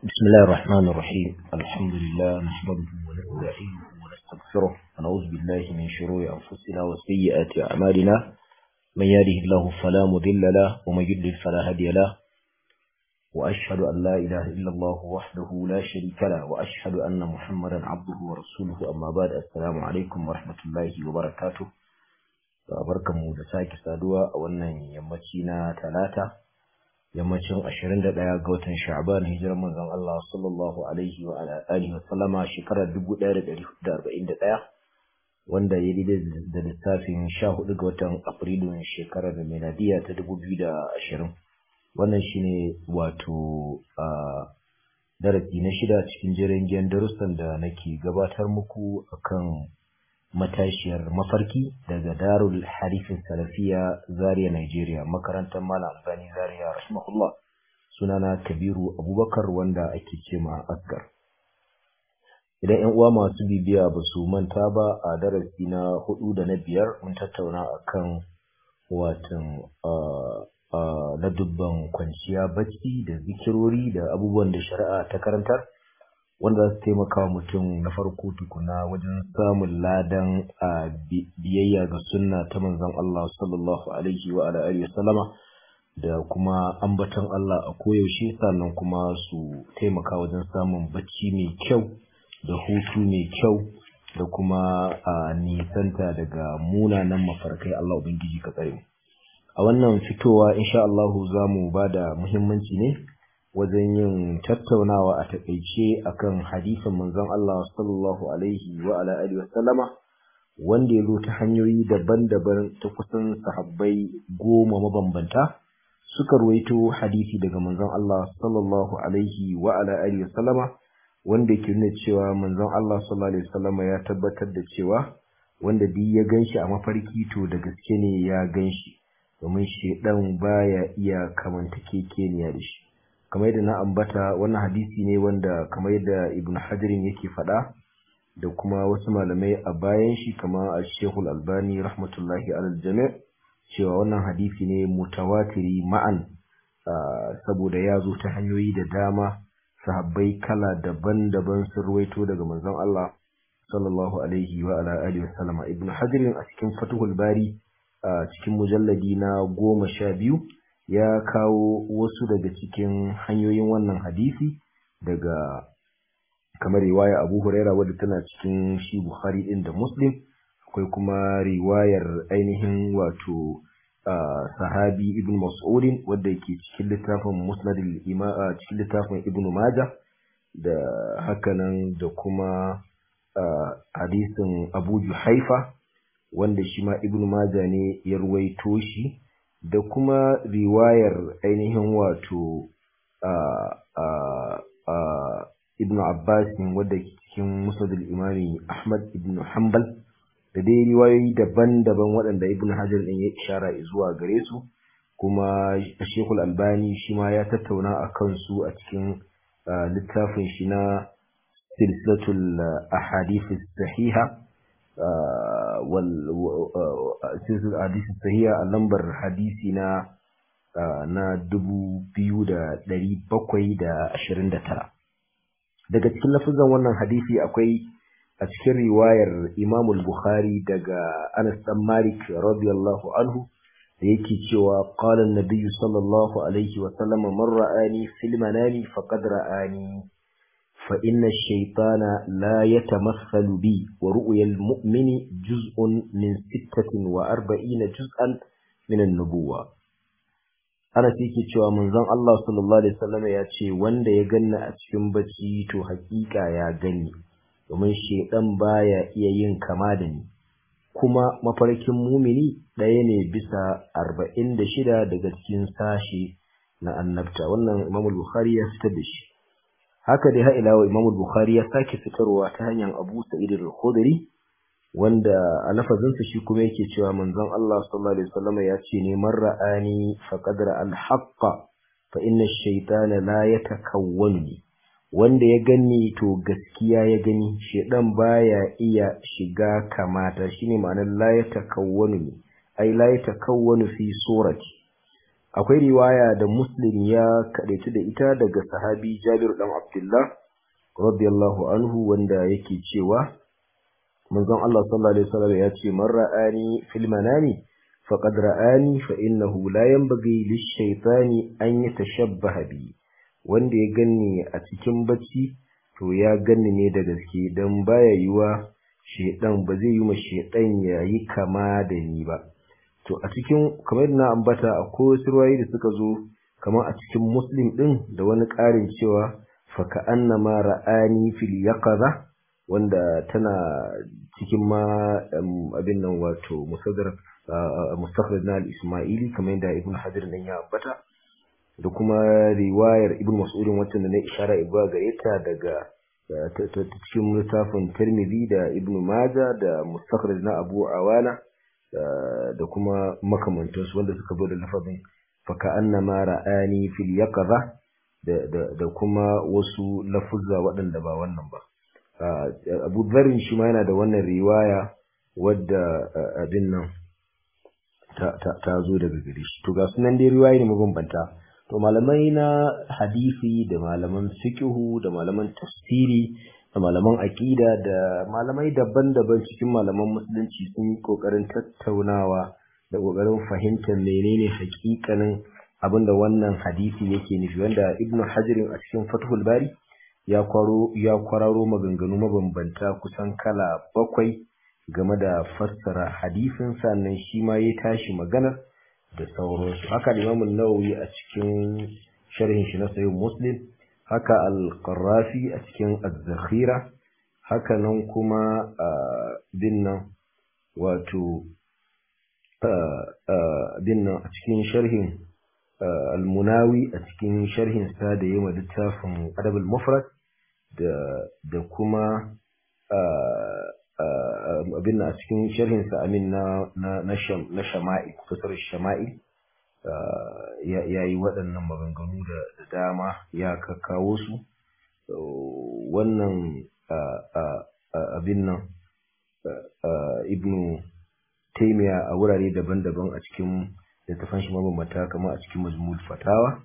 بسم الله الرحمن الرحيم الحمد لله نحمده ونستعينه ونستغفره ونعوذ بالله من شرور أنفسنا وسيئات أعمالنا من يهده الله فلا مضل له ومن يضلل فلا هادي له وأشهد أن لا إله إلا الله وحده لا شريك له وأشهد أن محمدا عبده ورسوله أما بعد السلام عليكم ورحمة الله وبركاته barkanmu da sake saduwa a wannan yammaci na talata yammacin 21 ga watan sha'ban hijirar manzon Allah sallallahu alaihi wa alihi wa sallama shekarar 1441 wanda ya daidai da lissafin 14 ga watan afrilu shekarar miladiya ta 2020 wannan shine wato a darasi na shida cikin jirgin darussan da nake gabatar muku akan matashiyar mafarki daga darul harifin salafiya zaria nigeria makarantar malam albani zaria rahimahullah sunana kabiru abubakar wanda ake ce ma asgar idan yan uwa masu bibiya ba su manta ba a darasi na hudu da na biyar mun tattauna akan watan na dubban kwanciya bacci da zikirori da abubuwan da shari'a ta karantar wanda za su taimaka wa mutum na farko tukuna wajen samun ladan a biyayya ga sunna ta manzon Allah sallallahu alaihi wa alihi sallama da kuma ambaton Allah a koyaushe sannan kuma su taimaka wajen samun bacci mai kyau da hutu mai kyau da kuma a nisanta daga munanan mafarkai Allah ubangiji ka tsare a wannan fitowa insha Allah za mu ba da muhimmanci ne wajen yin tattaunawa a takaice akan hadisin manzon Allah sallallahu alaihi wa ala alihi wa sallama wanda ya zo ta hanyoyi daban-daban ta kusan sahabbai goma mabambanta suka ruwaito hadisi daga manzon Allah sallallahu alaihi wa ala alihi wa sallama wanda ke nuna cewa manzon Allah sallallahu alaihi wa sallama ya tabbatar da cewa wanda duk ya ganshi a mafarki to da gaske ne ya ganshi domin shedan baya iya kamantakekeniya da shi kamar yadda na ambata wannan hadisi ne wanda kamar yadda ibn hajarin yake faɗa da kuma wasu malamai a bayan shi kama a shehul albani rahmatullahi alal jami' cewa wannan hadisi ne mutawatiri ma'an saboda ya zo ta hanyoyi da dama sahabbai kala daban-daban sun ruwaito daga manzon Allah sallallahu alaihi wa ala alihi wa sallama ibn hajarin a cikin fatuhul bari a cikin mujalladi na goma sha biyu ya kawo wasu daga cikin hanyoyin wannan hadisi daga kamar riwaya Abu Huraira wadda tana cikin shi Bukhari din da Muslim akwai kuma riwayar ainihin wato sahabi Ibn Mas'ud wadda yake cikin littafin Musnad al cikin littafin Ibn Majah da hakanan da kuma hadisin Abu Juhaifa wanda shi ma Ibn Majah ne ya ruwaito shi da kuma riwayar ainihin wato ibn Abbas wadda ke cikin musadul imami Ahmad ibn Hanbal da dai riwayoyi daban-daban waɗanda ibn Hajar ɗin ya ishara zuwa gare su kuma Shekul Albani shi ma ya tattauna a kansu a cikin littafin shi na silsilatul ahadith sahiha silsilar hadisi sahiha a lambar hadisi na na dubu biyu da ɗari bakwai da ashirin da tara daga cikin lafizan wannan hadisi akwai a cikin riwayar imamul bukhari daga anas dan malik radiyallahu anhu da yake cewa qala an-nabiy sallallahu alaihi wa sallam man ra'ani fil manami faqad ra'ani فإن الشيطان لا يتمثل بي ورؤيا المؤمن جزء من ستة وأربعين جزءا من النبوة ana ke cewa manzon Allah sallallahu alaihi wasallam ya ce wanda ya ganna a cikin bacci to hakika ya gani domin shedan baya iya yin kama da ni kuma mafarkin mumini ɗaya ne bisa arba'in da shida daga cikin sashi na annabta wannan Imam Bukhari ya fitar da shi haka dai har ila Imam Bukhari ya sake fitarwa ta hanyar Abu Sa'id al-Khudri wanda a lafazinsa shi kuma yake cewa manzon Allah sallallahu alaihi wasallam ya ce ne man ra'ani faqad ra'al haqqa fa inna ash-shaytana la yatakawwani wanda ya gani to gaskiya ya gani shedan baya iya shiga kamata shine ma'anar la yatakawwani ai la yatakawwanu fi surati akwai riwaya da muslim ya kadaitu da ita daga sahabi jabir dan abdullah radiyallahu anhu wanda yake cewa manzon Allah sallallahu alaihi wasallam ya ce man ra'ani fil manami faqad ra'ani fa innahu la yanbaghi lish-shaytani an yatashabbaha bi wanda ya ganni a cikin bacci to ya ganni ne da gaske dan baya yiwa shedan ba zai yi ma shedan yayi kama da ni ba to a cikin kamar na ambata akwai wasu ruwayi da suka zo kamar a cikin muslim din da wani ƙarin cewa fa ka annama ra'ani fil yaqaza wanda tana cikin ma abin nan wato musaddar mustakhraj na al-isma'ili kamar yadda ibn hajar nan ya ambata da kuma riwayar ibn mas'udin wacce da na ishara ibuwa gare ta daga cikin littafin tirmidhi da ibn majah da mustakhraj na abu awana da kuma makamantansu wanda suka zo da lafazin faka annama ra'ani fil yaqza da kuma wasu lafuzza waɗanda ba wannan ba abu dharin shi ma yana da wannan riwaya wadda abin nan ta zo daga gare shi to ga sunan dai riwayoyi ne mabambanta to malamai na hadisi da malaman fiqhu da malaman tafsiri da malaman aƙida da malamai daban-daban cikin malaman musulunci sun yi ƙoƙarin tattaunawa da ƙoƙarin fahimtar menene hakikanin abinda wannan hadisi yake nufi wanda ibn hajirin a cikin fathul bari ya kwaro ya kwararo maganganu mabambanta kusan kala bakwai game da fassara hadisin sannan shi ma ya tashi magana da sauransu haka imamun nawawi a cikin sharhin shi na sayin muslim haka al-qarrafi a cikin az-zakhira haka nan kuma bin nan wato bin nan a cikin sharhin al-munawi a cikin sharhin sa da yayi littafin adab al-mufrad da da kuma abin a cikin sharhin sa amin na na shama'il kusur shama'il ya yi waɗannan maganganu da dama ya kakkawo su wannan abin nan ibnu taimiya a wurare daban-daban a cikin littafan shi mabambanta kamar a cikin majmul fatawa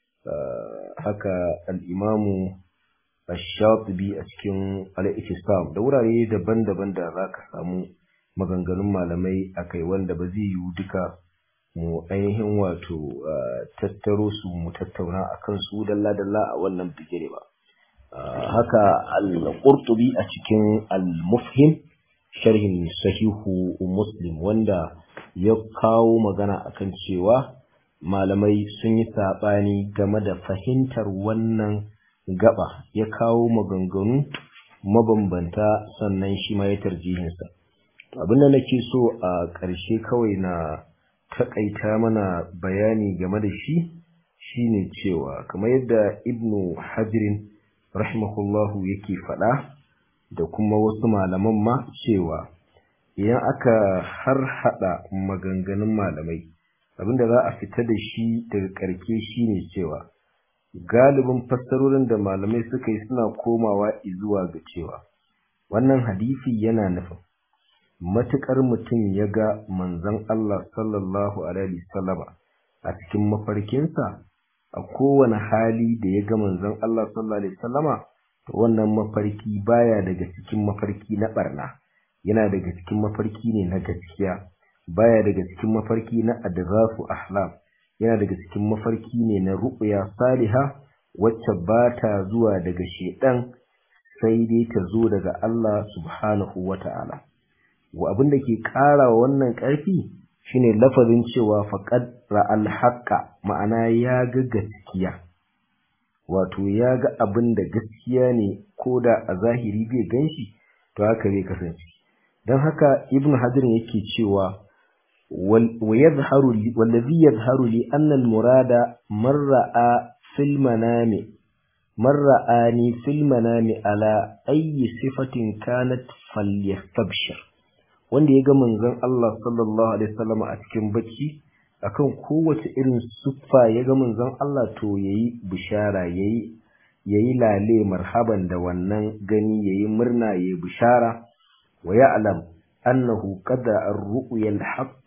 haka al'imamu ash-shatibi a cikin al-iktisam da wurare daban-daban da za ka samu maganganun malamai akai wanda ba zai yiwu duka mu ainihin wato tattaro su mu tattauna a kan su dalla-dalla a wannan bigire ba haka al-qurtubi a cikin al-mufhim sharhin sahihu muslim wanda ya kawo magana akan cewa malamai sun yi saɓani game da fahimtar wannan gaba ya kawo maganganu mabambanta sannan shi ma ya tarjihinsa abinda nake so a ƙarshe kawai na taƙaita mana bayani game da shi shine cewa kamar yadda ibnu hajirin rahimahullahu yake faɗa da kuma wasu malaman ma cewa idan aka har hada maganganun malamai abinda za a fita da shi daga ƙarke shine cewa galibin fassarorin da malamai suka yi suna komawa zuwa ga cewa wannan hadisi yana nufin matuƙar mutum ya ga manzon Allah sallallahu alaihi wasallama a cikin mafarkinsa a kowane hali da ya ga manzon Allah sallallahu alaihi wasallama to wannan mafarki baya daga cikin mafarki na barna yana daga cikin mafarki ne na gaskiya baya daga cikin mafarki na adghafu ahlam yana daga cikin mafarki ne na ru'ya saliha wacce ba ta zuwa daga shedan sai dai ta zo daga Allah subhanahu wata'ala wa abin da ke ƙara wa wannan ƙarfi shine lafazin cewa faqad ra'al haqqa ma'ana ya ga gaskiya wato ya ga abin da gaskiya ne ko da a zahiri bai ganshi to haka zai kasance don haka ibn hajar yake cewa ويظهر لي والذي يظهر لي أن المراد من رأى في المنام من رآني في المنام على أي صفة كانت فليستبشر wanda ya ga manzon Allah sallallahu alaihi wasallam a cikin bacci akan kowace irin siffa ya ga manzon Allah to yayi bishara yayi yayi lale marhaban da wannan gani yayi murna yayi bishara wa ya'lam أنه قد الرؤيا الحق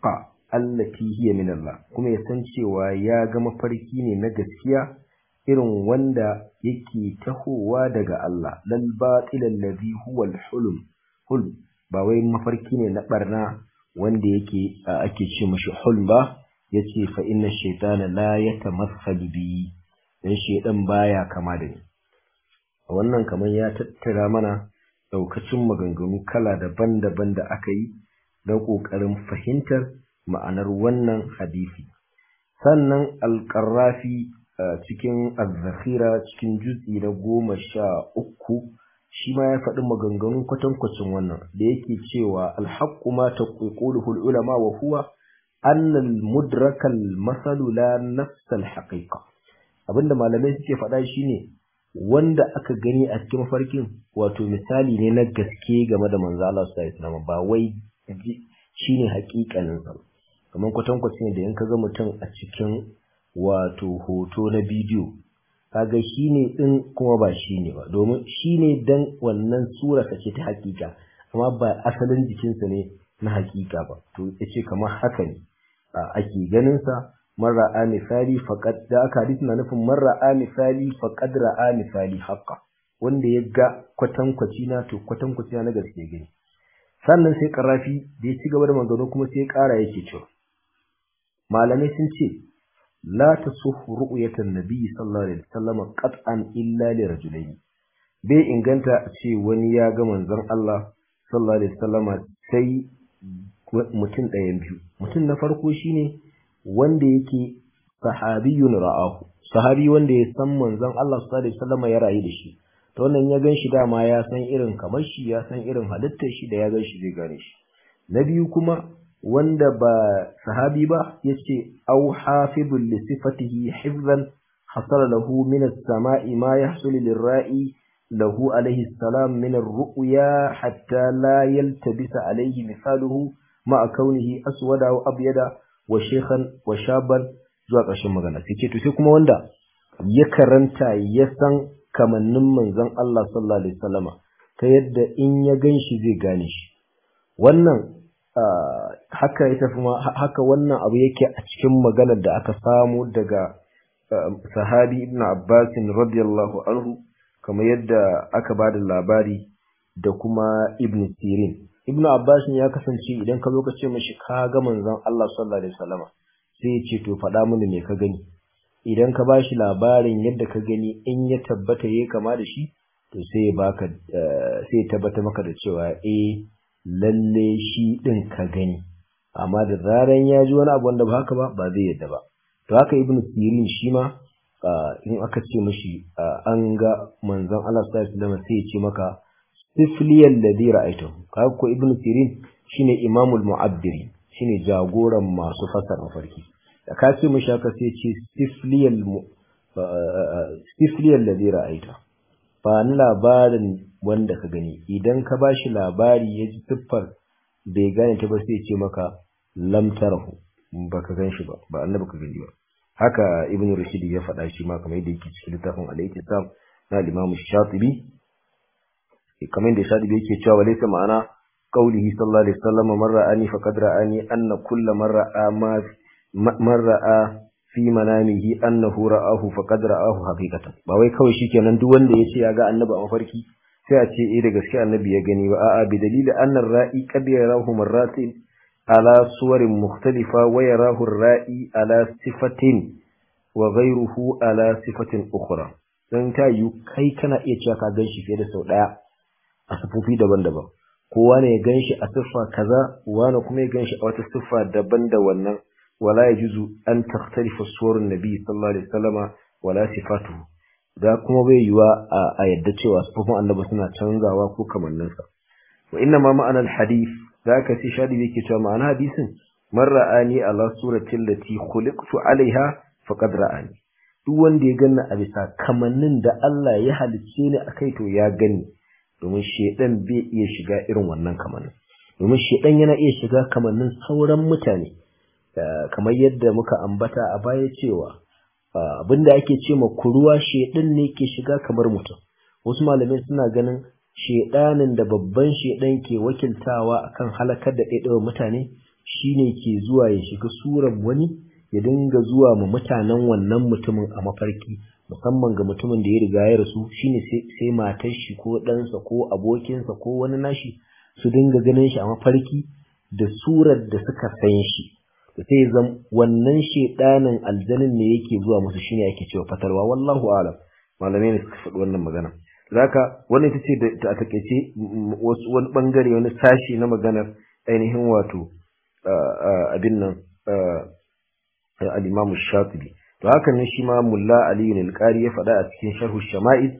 allati hiya min Allah kuma ya san cewa ya ga mafarki ne na gaskiya irin wanda yake tahowa daga Allah lal batil alladhi huwa al-hulm hulm ba wai mafarki ne na barna wanda yake ake ce mashi hulm ba yace fa inna shaytana la yatamassalu bi dan shaydan baya kama da ni wannan kamar ya tattara mana daukacin maganganu kala daban-daban da aka yi don kokarin fahimtar ma'anar wannan hadisi sannan alƙarrafi cikin azzakhira cikin jutsi na goma sha uku shi ma ya faɗi maganganun kwatankwacin wannan da yake cewa alhaqqu ma taquluhu ulama wa huwa anna al-mudraka al-masalu la nafs al-haqiqa abinda malamai suke faɗa shine wanda aka gani a cikin mafarkin wato misali ne na gaske game da manzo Allah sallallahu alaihi wasallam ba wai shine haƙiƙanin sa kamar kwatankwacin da in ka ga mutum a cikin wato hoto na bidiyo kaga shine din kuma ba shine ba domin shine dan wannan sura ce ta hakika amma ba asalin jikinsa ne na hakika ba to yace kamar haka ne ake ganin sa marra misali faqad da aka hadisi na nufin marra misali faqad ra'a misali haqqa wanda ya ga kwatankwaci na to kwatankwaci na gaske gani sannan sai karafi da ya ci gaba da magana kuma sai ya kara yake cewa malamai sun ce la tasuffu ru'yatan nabiy sallallahu alaihi wasallam qat'an illa li rajulayn bai inganta a ce wani ya ga manzon Allah sallallahu alaihi wasallam sai mutum ɗayan biyu mutum na farko shine wanda yake sahabiyun ra'ahu sahabi wanda ya san manzon Allah sallallahu alaihi wasallam ya rayu da shi to wannan ya gan shi dama ya san irin kamar shi ya san irin halittar shi da ya gan shi zai gane shi na biyu kuma wanda ba sahabi ba yace au hafizul li sifatihi hifzan hasala lahu min as-sama'i ma yahsulu lir-ra'i lahu alayhi salam min ar-ru'ya hatta la yaltabisa alayhi misaluhu ma kaunihi aswada wa abyada wa shaykhan wa shaban zuwa ƙarshen magana sai ce to sai kuma wanda ya karanta ya san kamannin manzon Allah sallallahu alaihi wasallama ta yadda in ya ganshi zai gane shi wannan haka ya tafi haka wannan abu yake a cikin maganar da aka samu daga sahabi ibn Abbas radiyallahu anhu kamar yadda aka ba da labari da kuma ibn Sirin ibn Abbas ya kasance idan ka zo ka ce mashi ka ga manzon Allah sallallahu alaihi wasallama sai ya ce to faɗa mini me ka gani idan ka bashi labarin yadda ka gani in ya tabbata yayi kama da shi to sai ya baka sai ya tabbata maka da cewa eh lalle shi ɗin ka gani amma da zaran ya ji wani abu wanda ba haka ba ba zai yadda ba to haka ibnu sirin shi ma in aka ce mashi an ga manzon Allah sallallahu alaihi wasallam sai ya ce maka sifliyal ladhi ra'aytu kaga ko ibnu sirin shine imamul mu'abbiri shine jagoran masu fasara mafarki da ka ce mashi haka sai ce sifliyal sifliyal ladhi ra'aytu ba ni labarin wanda ka gani idan ka ba shi labari ya ji siffar bai gane ta ba sai ce maka lam tarahu ba ka gan shi ba ba annabi ka gani ba haka ibn rushd ya faɗa shi ma kamar yadda yake cikin littafin al-ittisam na al-imam shatibi kamar yadda shatibi yake cewa walaysa ma'ana qawlihi sallallahu alaihi wasallam man ra'ani faqad ra'ani anna kullu man ra'a ma man ra'a fi manamihi annahu ra'ahu faqad ra'ahu haqiqatan ba wai kawai shikenan duk wanda yace ya ga annabi a mafarki sai a ce eh da gaske annabi ya gani ba a'a bi dalili anna ar-ra'i qad yarahu marratin ala suwarin mukhtalifa wa yarahu ar-ra'i ala sifatin wa ghayruhu ala sifatin ukhra dan ta yi kai kana iya cewa ka ganshi fiye da sau daya a sifofi daban-daban kowa ne ya ganshi a siffa kaza wani kuma ya ganshi a wata siffa daban da wannan ولا يجوز أن تختلف صور النبي صلى الله عليه وسلم ولا صفاته da kuma bai yiwa a yadda cewa sufufin annabi suna canzawa ko kamanninsa wa inna ma ma'anar hadith da aka ce shadi yake cewa ma'ana hadisin man ra'ani ala suratin lati khuliqtu alaiha faqad ra'ani duk wanda ya ganna a bisa kamannin da Allah ya halicce ni akai to ya gani domin shedan bai iya shiga irin wannan kamannin domin shedan yana iya shiga kamannin sauran mutane kamar yadda muka ambata a baya cewa abinda ake ce ma kuruwa shedan ne ke shiga kamar mutum wasu malamai suna ganin shedanin da babban shedan ke wakiltawa akan halakar da ɗaiɗaiwa mutane shine ke zuwa ya shiga suran wani ya dinga zuwa ma mutanen wannan mutumin a mafarki musamman ga mutumin da ya riga ya rasu shine sai matar shi ko ɗansa ko abokinsa ko wani nashi su dinga ganin shi a mafarki da surar da suka san shi da sai zan wannan shedanin aljanin ne yake zuwa musu shine yake cewa fatarwa wallahu alam malamai ne suka faɗi wannan magana zaka wannan ita ce da a takeice wasu wani bangare wani sashi na maganar ainihin wato abin nan al-Imam Shatibi to haka ne shi ma Mulla Ali al-Qari ya faɗa a cikin Sharh Shama'il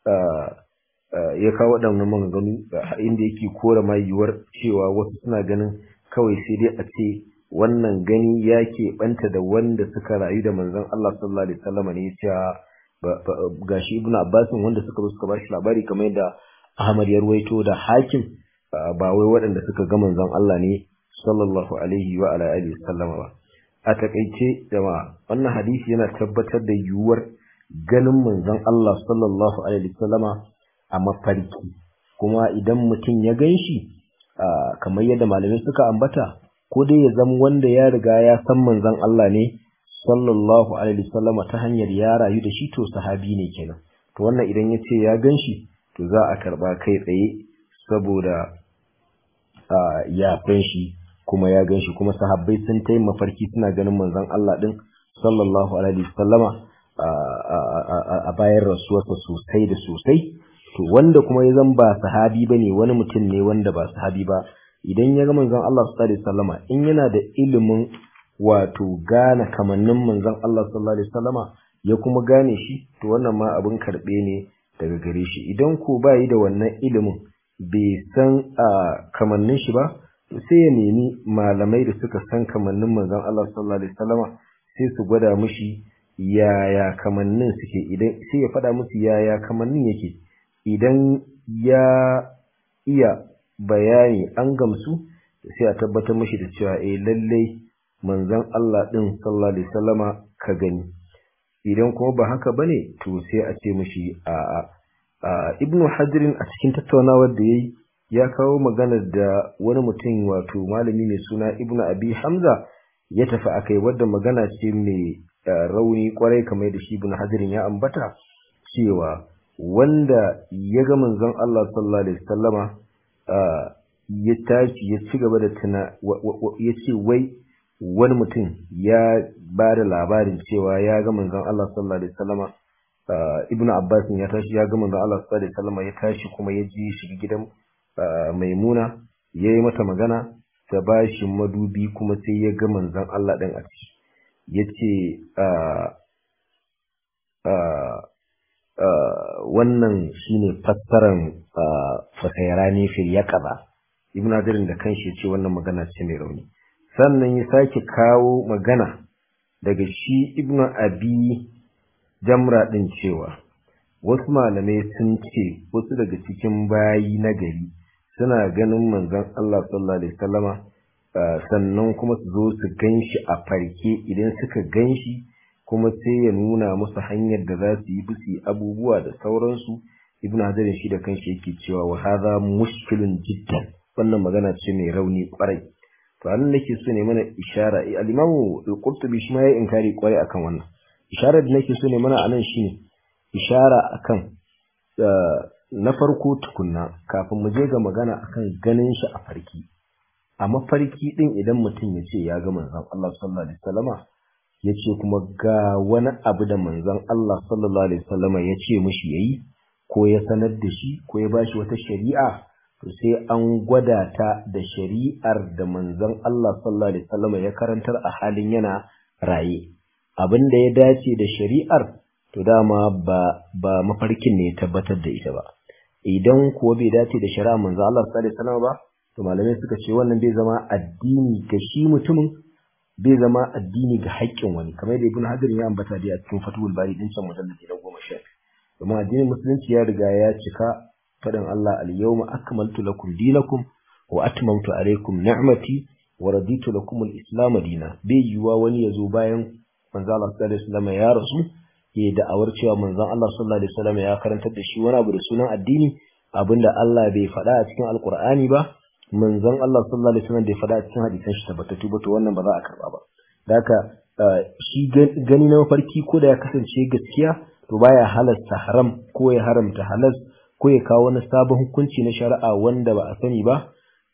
ya kawo waɗannan maganganu inda yake kora ma yiwuwar cewa wasu suna ganin kawai sai dai a ce wannan gani ya keɓanta da wanda suka rayu da manzon Allah sallallahu alaihi wasallam ne ya gashi Ibn Abbas wanda suka zo suka bashi labari kamar yadda Ahmad ya ruwaito da Hakim ba wai waɗanda suka ga manzon Allah ne sallallahu alaihi wa ala alihi wasallam ba a takaice jama'a wannan hadisi yana tabbatar da yiwuwar ganin manzon Allah sallallahu alaihi wasallama a mafarki kuma idan mutum ya gan shi kamar yadda malamai suka ambata ko dai ya zama wanda ya riga ya san manzon Allah ne sallallahu alaihi wasallama ta hanyar ya rayu da shi to sahabi ne kenan to wannan idan ya ce ya gan shi to za a karba kai tsaye saboda ya fan shi kuma ya gan shi kuma sahabbai sun ta mafarki suna ganin manzon Allah din sallallahu alaihi wasallama a bayan rasuwarsa sosai da sosai to wanda kuma ya zan ba sahabi bane wani mutum ne wanda ba sahabi ba idan ya ga manzon Allah sallallahu alaihi wasallama in yana da ilimin wato gane kamannin manzon Allah sallallahu alaihi wasallama ya kuma gane shi to wannan ma abin karbe ne daga gare shi idan ko ba yi da wannan ilimin bai san kamannin shi ba to sai ya nemi malamai da suka san kamannin manzon Allah sallallahu alaihi wasallama sai su gwada mishi yaya kamannin suke idan sai ya faɗa musu yaya kamannin yake idan ya iya bayani an gamsu sai a tabbatar mishi da cewa eh lallai manzon Allah din sallallahu alaihi wasallama ka gani idan kuma ba haka bane to sai a ce mishi a a ibnu hajrin a cikin tattaunawar da yayi ya kawo magana da wani mutum wato malami mai suna ibnu abi hamza ya tafi akai wadda magana ce mai rauni kwarai kamar da shi ibnu hajrin ya ambata cewa wanda ya ga manzon Allah sallallahu alaihi wasallama ya tashi ya ci gaba da tuna ya ce wai wani mutum ya ba da labarin cewa ya ga manzon Allah sallallahu alaihi wasallama ibnu abbas ya tashi ya ga manzon Allah sallallahu alaihi wasallama ya tashi kuma ya ji shi gidan maimuna ya yi mata magana ta ba shi madubi kuma sai ya ga manzon Allah ɗin a ciki ya ce wannan shine fassaran fasairani fil yaqaba ibn Hajar da kanshi ya ce wannan magana ce mai rauni sannan ya sake kawo magana daga shi ibn abi jamra din cewa wasu malamai sun ce wasu daga cikin bayi na gari suna ganin manzon Allah sallallahu alaihi wasallama sannan kuma su zo su ganshi a farke idan suka ganshi kuma sai ya nuna musu hanyar da za su yi bisi abubuwa da sauransu ibn hajar shi da kanshi yake cewa wa hadha mushkilun jiddan wannan magana ce mai rauni kwarai to anan nake so ne mana ishara al-imamu al-qurtubi shi ma ya inkari kwarai akan wannan isharar da nake so ne mana anan shine ishara akan na farko tukunna kafin mu je ga magana akan ganin shi a farki a mafarki din idan mutum ya ce ya ga manzon Allah sallallahu alaihi wasallama ya ce kuma ga wani abu da manzon Allah sallallahu alaihi wasallama ya ce mishi yayi ko ya sanar da shi ko ya bashi wata shari'a to sai an gwada ta da shari'ar da manzon Allah sallallahu alaihi wasallama ya karantar a halin yana raye abin da ya dace da shari'ar to dama ba ba mafarkin ne ya tabbatar da ita ba idan kuwa bai dace da shari'a manzo Allah sallallahu alaihi wasallam ba to malamai suka ce wannan bai zama addini ga shi mutumin bai zama addini ga haƙƙin wani kamar da Ibn Hajar ya ambata da a cikin Fathul Bari din can mujalladi na 10 domin addinin musulunci ya riga ya cika faɗin Allah al-yawma akmaltu lakum dinakum wa atmamtu alaykum ni'mati wa raditu lakum al-islam dina bai yiwa wani ya zo bayan manzo Allah sallallahu alaihi wasallam ya rasu ya da'awar cewa manzon Allah sallallahu alaihi wasallam ya karantar da shi wani abu da sunan addini abinda Allah bai faɗa a cikin alkur'ani ba manzon Allah sallallahu alaihi wasallam da ya faɗa cikin hadisan shi tabbatattu ba to wannan ba za a karba ba da haka shi gani na mafarki ko da ya kasance gaskiya to baya halasta haram ko ya haramta halas ko ya kawo wani sabon hukunci na shari'a wanda ba a sani ba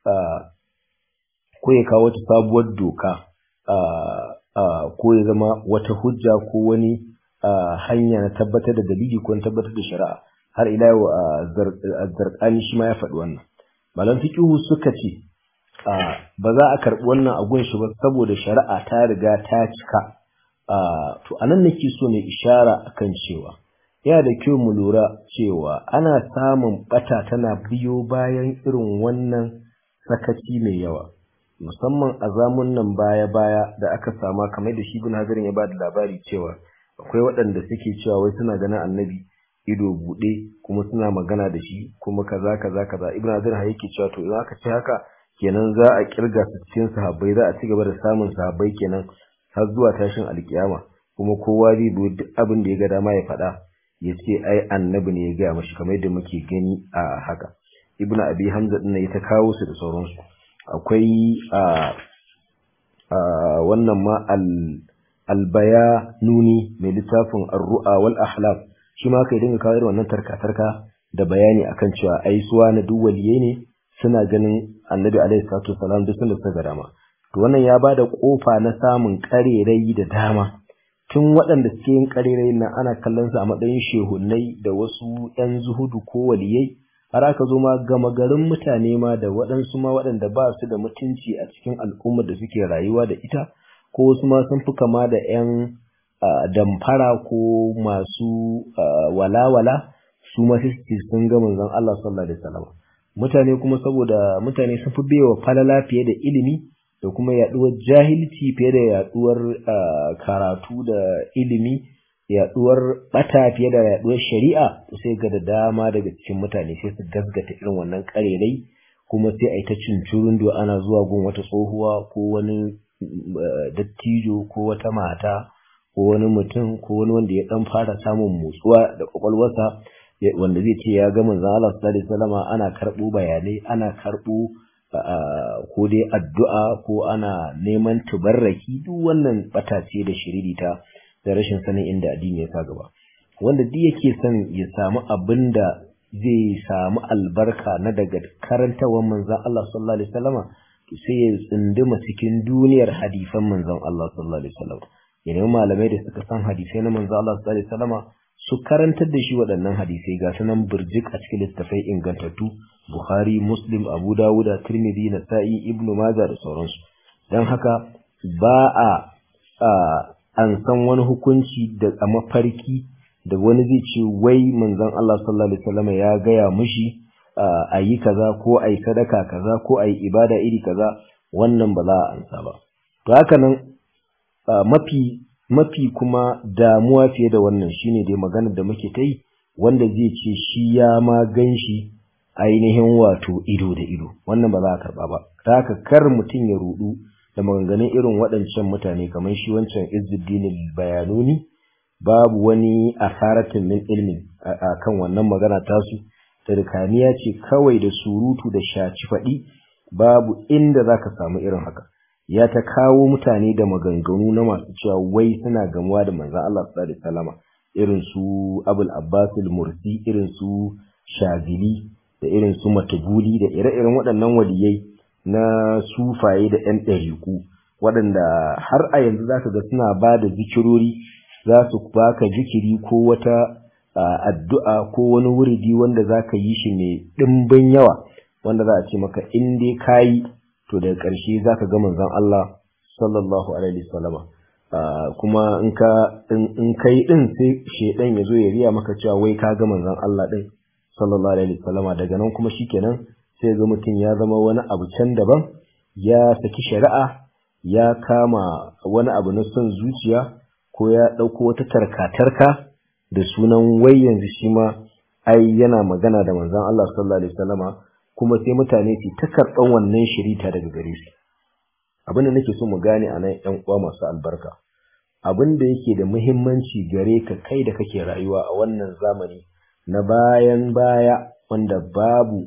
ko ya kawo wata sabuwar doka ko ya zama wata hujja ko wani hanya na tabbatar da dalili ko na tabbatar da shari'a har ila yau zarkani shi ma ya faɗi wannan malam fiqihu suka ce ba za a karɓi wannan a gunshi ba saboda shari'a ta riga ta cika to anan nake so ne ishara akan cewa yana da kyau mu lura cewa ana samun bata tana biyo bayan irin wannan sakaci mai yawa musamman a zamun nan baya-baya da aka sama kamar da shi bin hazarin ya ba da labari cewa akwai waɗanda suke cewa wai suna ganin annabi ido buɗe kuma suna magana da shi kuma kaza kaza kaza ibn hazarin yake cewa to idan aka ce haka kenan za a kirga su cikin sahabbai za a ci gaba da samun sahabbai kenan har zuwa tashin alkiyama kuma kowa zai bi duk abin da ya ga dama ya faɗa ya ce ai annabi ne ya gaya mashi kamar yadda muke gani a haka ibnu abi hamza din ya ta kawo su da sauransu akwai a wannan ma al albaya nuni mai littafin ar-ru'a wal ahlam shi ma kai dinga kawo irin wannan tarka-tarka da bayani akan cewa ai suwa na duk waliyai ne suna ganin annabi alaihi salatu wasalam duk sun da dama to wannan ya bada kofa na samun karerai da dama tun waɗanda suke yin karerai nan ana kallon su a matsayin shehunnai da wasu ƴan zuhudu ko waliyai har aka zo ma gama garin mutane ma da waɗansu ma waɗanda ba su da mutunci a cikin al'ummar da suke rayuwa da ita ko wasu ma sun fi kama da ƴan damfara ko masu walawala su ma sun ga manzon Allah sallallahu alaihi wasallam mutane kuma saboda mutane sun fi bewa falala fiye da ilimi da kuma yaduwar jahilci fiye da yaduwar karatu da ilimi yaduwar bata fiye da yaduwar shari'a sai ga da dama daga cikin mutane sai su gasgata irin wannan karerai kuma sai a yi ta cincurun da ana zuwa gun wata tsohuwa ko wani dattijo ko wata mata ko wani mutum ko wani wanda ya dan fara samun motsuwa da kwakwalwarsa wanda zai ce ya ga manzon Allah sallallahu alaihi wasallam ana karbo bayanai ana karbo ko dai addu'a ko ana neman tubarraki duk wannan bata ce da shiririta da rashin sanin inda addini ya sa gaba wanda duk yake son ya samu abin da zai samu albarka na daga karantawar manzon Allah sallallahu alaihi wasallam to sai ya tsunduma cikin duniyar hadisan manzon Allah sallallahu alaihi wasallam ya nemi malamai da suka san hadisai na manzon Allah sallallahu alaihi wasallam su karantar da shi waɗannan hadisai ga sunan birjik a cikin littafai ingantattu Bukhari, Muslim, Abu Dawuda, Tirmidhi, Nasa'i, Ibn Majah da sauransu. Don haka ba a an san wani hukunci da a mafarki da wani zai ce wai manzon Allah sallallahu alaihi wasallam ya gaya mushi a yi kaza ko a yi sadaka kaza ko a yi ibada iri kaza wannan ba za a ansa ba. To haka nan mafi mafi kuma damuwa fiye da wannan shine dai maganar da muke ta yi wanda zai ce shi ya ma gan shi ainihin wato ido da ido wannan ba za a karba ba ta haka kar mutum ya rudu da maganganun irin waɗancan mutane kamar shi wancan izzuddin bayanuni babu wani asaratin min ilmin a kan wannan magana tasu tarkaniya ce kawai da surutu da shaci faɗi babu inda za ka samu irin haka ya ta kawo mutane da maganganu na masu cewa wai suna gamuwa da manzan Allah sallallahu alaihi wasallama irin su Abul Abbas al-Mursi irin su Shazili da irin su Matubuli da ire-iren waɗannan waliyai na sufaye da ƴan ɗariku waɗanda har a yanzu zaka ga suna ba da zikirori za su baka zikiri ko wata addu'a ko wani wuridi wanda zaka yi shi mai ɗimbin yawa wanda za a ce maka in dai kayi to daga ƙarshe za ka ga manzon Allah sallallahu alaihi wasallama kuma in ka in kai din sai shedan ya zo ya riya maka cewa wai ka ga manzon Allah din sallallahu alaihi wasallama daga nan kuma shikenan sai ga mutum ya zama wani abu can daban ya saki shari'a ya kama wani abu na son zuciya ko ya ɗauko wata tarka-tarka da sunan wai yanzu shi ma ai yana magana da manzon Allah sallallahu alaihi wasallama kuma sai mutane su ta karɓan wannan shirita daga gare su abin da nake so mu gane a nan ƴan uwa masu albarka abin da yake da muhimmanci gare ka kai da kake rayuwa a wannan zamani na bayan baya wanda babu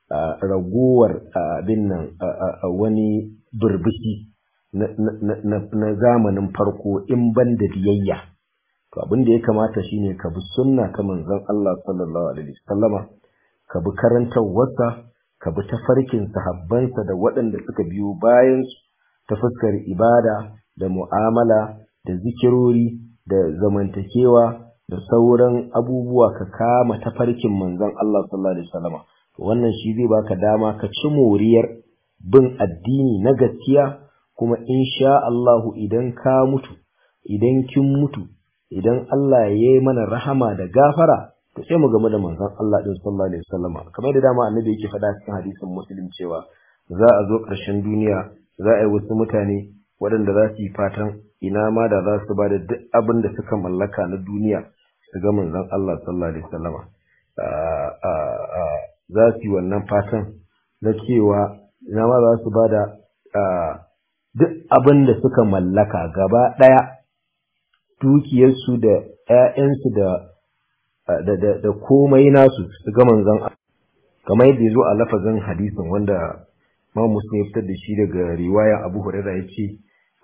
ragowar abin nan wani burbushi na zamanin farko in ban da biyayya to abin da ya kamata shine ka bi sunna ta manzon Allah sallallahu alaihi wasallama ka bi karantawarsa ka bi tafarkin sahabbansa da waɗanda suka biyo bayan ta fuskar ibada da mu'amala da zikirori da zamantakewa da sauran abubuwa ka kama tafarkin manzon Allah sallallahu alaihi wasallama wannan shi zai baka dama ka ci moriyar bin addini na gaskiya kuma insha Allahu idan ka mutu idan kin mutu idan Allah ya yi mana rahama da gafara to sai mu game da manzon Allah din sallallahu alaihi wasallama kamar da dama annabi yake faɗa cikin hadisin muslim cewa za a zo ƙarshen duniya za a yi wasu mutane waɗanda za su yi fatan ina ma da za su ba da duk abin da suka mallaka na duniya su ga manzon Allah sallallahu alaihi wasallama za su yi wannan fatan na cewa ina ma za su ba da duk abin da suka mallaka gaba ɗaya dukiyarsu da ‘ya'yansu da da komai nasu su ga manzon kamar yadda ya zo a lafazin hadisin wanda ma muslim ya fitar da shi daga riwaya abu huraira ya ce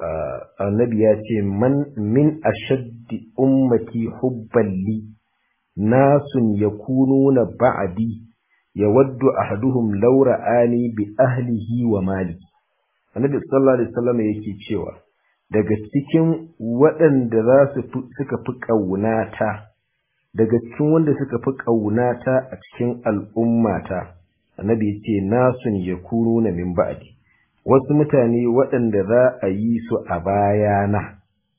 annabi ya ce man min ashaddi ummati hubban li nasun yakununa ba'di yawaddu ahaduhum law ra'ani bi ahlihi wa mali annabi sallallahu alaihi wasallam yake cewa daga cikin waɗanda za su suka fi ƙaunata daga cikin wanda suka fi ƙaunata a cikin al'ummata annabi ya ce nasun ya kuro na min ba'di wasu mutane waɗanda za a yi su a bayana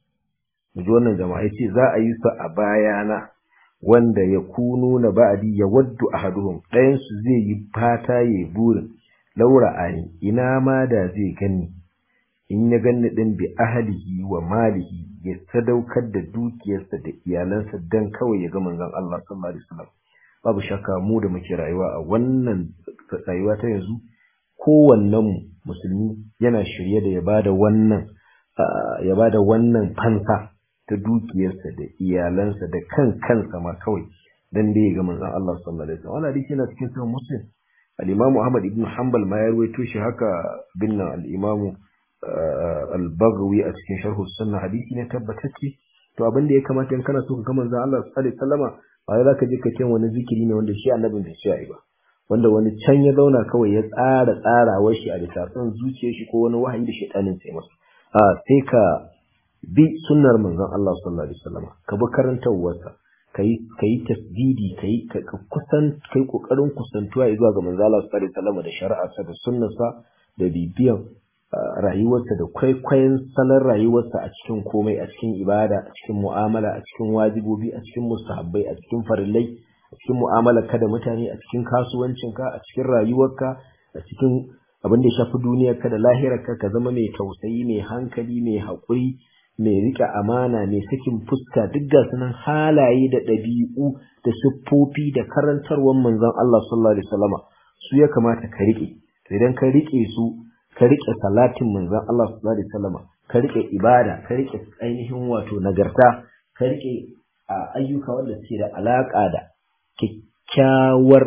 ji wannan jama'a ce za a yi su a bayana wanda ya kunu na ba'di ya waddu ahaduhum ɗayan su zai yi fata ya burin laura ani ina ma da zai gani in ya ganni din bi ahlihi wa malihi ya sadaukar da dukiyarsa da iyalansa dan kawai ya ga manzon Allah sallallahu alaihi wasallam babu shakka mu da muke rayuwa a wannan rayuwa ta yanzu kowannen mu musulmi yana shirye da ya bada wannan ya bada wannan fansa ta dukiyarsa da iyalansa da kan kansa ma kawai dan dai ya ga manzon Allah sallallahu alaihi wasallam wannan hadisi yana cikin sahih muslim al-imamu Ahmad ibn Hanbal ma ya rawaito shi haka binna al-imamu al-Baghawi a cikin sharh sunna hadisi ne tabbatacce to abin da ya kamata in kana so ka ga manzon Allah sallallahu alaihi wasallama ba za ka je ka ce wani zikiri ne wanda shi annabin bai ce ba wanda wani can ya zauna kawai ya tsara tsarawar shi a bisa son zuciyar shi ko wani wahayi da shaytanin sai masa a sai ka bi sunnar manzon Allah sallallahu alaihi wasallama ka bi karantawarsa kai kai tasdidi kai ka kusan kai kokarin kusantuwa zuwa ga manzon Allah sallallahu alaihi wasallama da shari'arsa da sunnarsa da bibiyan rayuwarsa da kwaikwayon salon rayuwarsa a cikin komai a cikin ibada a cikin mu'amala a cikin wajibobi a cikin mustahabbai a cikin farillai a cikin mu'amalar ka da mutane a cikin kasuwancinka a cikin rayuwarka a cikin abin da ya shafi duniyarka da lahirarka ka zama mai tausayi mai hankali mai haƙuri mai riƙe amana mai sakin fuska duk ga sunan halaye da ɗabi'u da siffofi da karantarwar manzon Allah sallallahu alaihi wasallama su ya kamata ka riƙe idan ka riƙe su ka riƙe salatin manzon Allah sallallahu alaihi wasallama ka riƙe ibada ka riƙe ainihin wato nagarta ka riƙe ayyuka wanda suke da alaƙa da kyakkyawar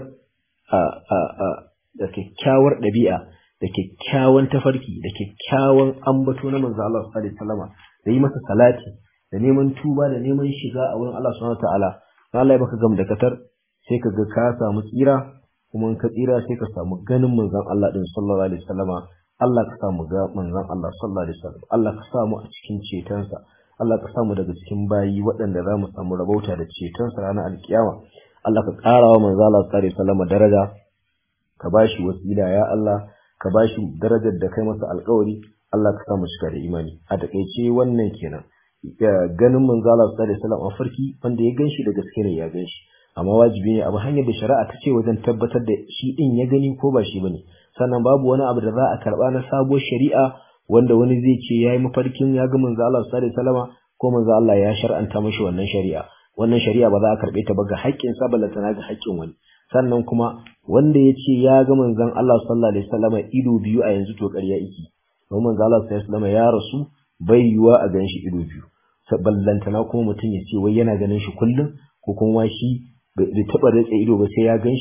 da kyakkyawar ɗabi'a da kyakkyawan tafarki da kyakkyawan ambato na manzo Allah sallallahu alaihi wasallama da yi masa salati da neman tuba da neman shiga a wurin Allah subhanahu wataala Allah ya baka gam da katar sai ka ga ka samu tsira kuma in ka tsira sai ka samu ganin manzon Allah din sallallahu alaihi wasallama Allah ka samu ga manzon Allah sallallahu alaihi wasallam Allah ka samu a cikin cetonsa Allah ka samu daga cikin bayi waɗanda za mu samu rabauta da cetonsa ranar alkiyama Allah ka ƙara wa manzo Allah sallallahu alaihi wasallam daraja ka bashi wasila ya Allah ka bashi darajar da kai masa alƙawari Allah ka samu shiga da imani a takeice wannan kenan ganin manzo Allah sallallahu alaihi wasallam a farki wanda ya ganshi da gaske ne ya ganshi amma wajibi ne abu hanyar da shari'a ta ce wajen tabbatar da shi din ya gani ko ba shi bane sannan babu wani abu da za a karba na sabuwar shari'a wanda wani zai ce yayi mafarkin ya ga manzo Allah sallallahu alaihi wasallam ko manzo Allah ya shar'anta mishi wannan shari'a wannan shari'a ba za a karbe ta ba ga haƙƙin sa ballata na ga haƙƙin wani sannan kuma wanda ya ce ya ga manzon Allah sallallahu alaihi wasallam ido biyu a yanzu to ƙarya iki don manzo Allah sallallahu alaihi wasallam ya rasu bai yiwa a ganshi ido biyu ballantana kuma mutum ya ce wai yana ganin shi kullum ko kuma shi bai taɓa rike ido ba sai ya gan shi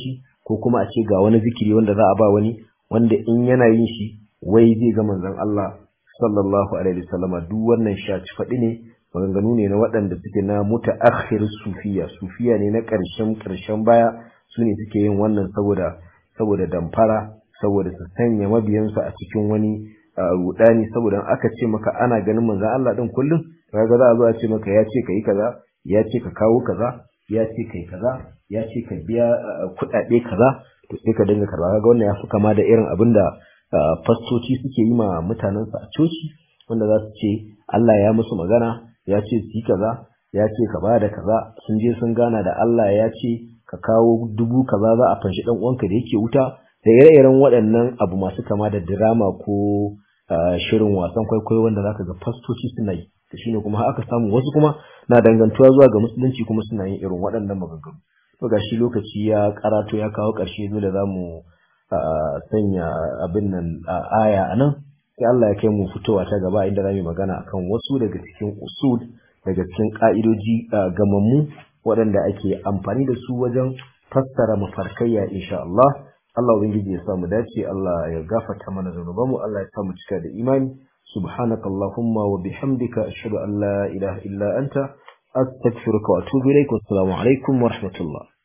ko kuma a ce ga wani zikiri wanda za a ba wani wanda in yana yin shi wai zai ga manzon Allah sallallahu alaihi wasallama duk wannan shaci faɗi ne maganganu ne na waɗanda suke na mutaakhir sufiya sufiya ne na ƙarshen ƙarshen baya su ne suke yin wannan saboda saboda damfara saboda su sanya mabiyansu a cikin wani rudani saboda aka ce maka ana ganin manzon Allah din kullum kaga za a zo a ce maka ya ce kai kaza ya ce ka kawo kaza ya ce kai kaza ya ce ka biya kuɗaɗe kaza to sai ka dinga karba kaga wannan ya fi kama da irin abin da fastoci suke yi ma mutanensu a coci wanda za su ce Allah ya musu magana ya ce su yi kaza ya ce ka bada kaza sun je sun gana da Allah ya ce ka kawo dubu kaza za a fanshi dan uwanka da yake wuta da ire-iren waɗannan abu masu kama da drama ko shirin wasan kwaikwayo wanda zaka ga fastoci suna yi da shine kuma aka samu wasu kuma na dangantuwa zuwa ga musulunci kuma suna yin irin waɗannan maganganu to gashi lokaci ya karato ya kawo ƙarshe dole za mu sanya abin nan aya a nan sai Allah ya kai mu fitowa ta gaba inda za mu magana akan wasu daga cikin usul daga cikin ka'idoji gamammu waɗanda ake amfani da su wajen fassara mafarkayya insha Allah Allah ubangiji ya samu dace Allah ya gafarta mana zanubanmu Allah ya samu cika da imani subhanaka allahumma wa bihamdika ashhadu an la ilaha illa anta astaghfiruka wa atubu ilaik wassalamu alaikum wa rahmatullah